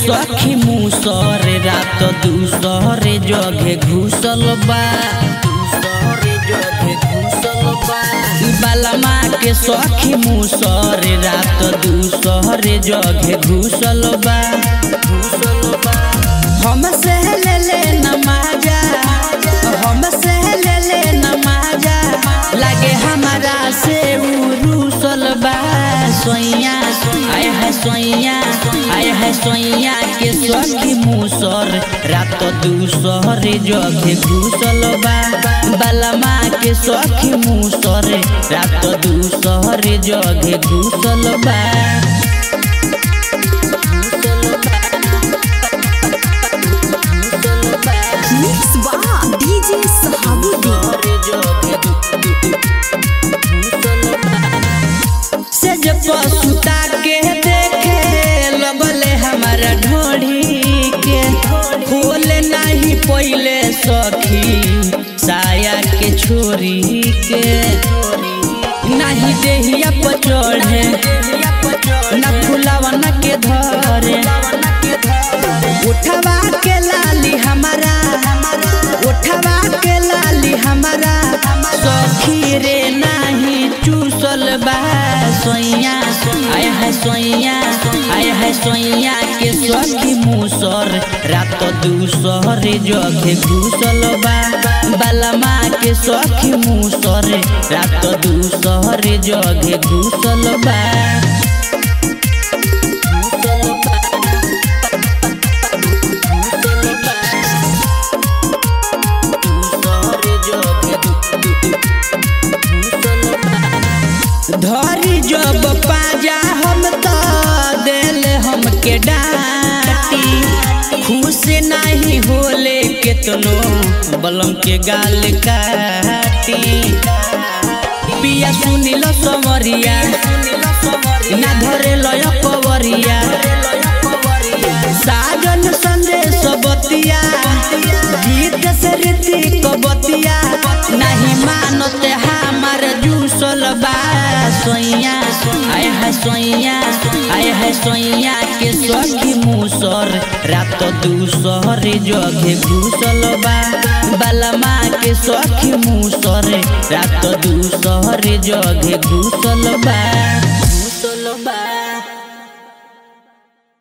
सखी मुसर रात दूसर जगे घुसल बा दूसर जगे घुसल बा बालमा के सखी मुसर रात दूसर जगे घुसल बा घुसल बा हमसे ले ले नमाजा हमसे ले ले नमाजा लागे हमारा से उरुसल बा सोइया आय है सोइया आय है सोइया के सखी मुसर रात दूसर जगे घुसल बा बालमा के सखी मुसर रात दूसर जगे घुसल बा मिक्स बा डीजे सहाबुद्दीन से जब सुता के देखे लगले हमारा ढोढ़ी के खोले नहीं पहले सखी साया के छोरी के नहीं देहिया पर चढ़े न फुलावा न के धरे उठवा के लाली हमारा उठवा के लाली हमारा सखी रे नाही चूसल बा सोइया आय है सोइया आय है सोइया के सखी मुसर रात दूसर जगे घुसल बा बालमा के सखी मुसर रात दूसर जगे घुसल बा घुसल बा धरी जब पाजा हम तो दिल हमके डांटी खुश नहीं होले केतनो बलम के गाल काटी पिया सुनिल समरिया ना धरे लय कवरिया साजन संदेश बतिया गीत से रीति कबतिया नहीं मानते हमार जूसल बा सोइया आय है सोइया आय है सोइया के सखी मुसर रात दूसर जगे घुसल बा बालमा के सखी मुसर रात दूसर जगे घुसल बा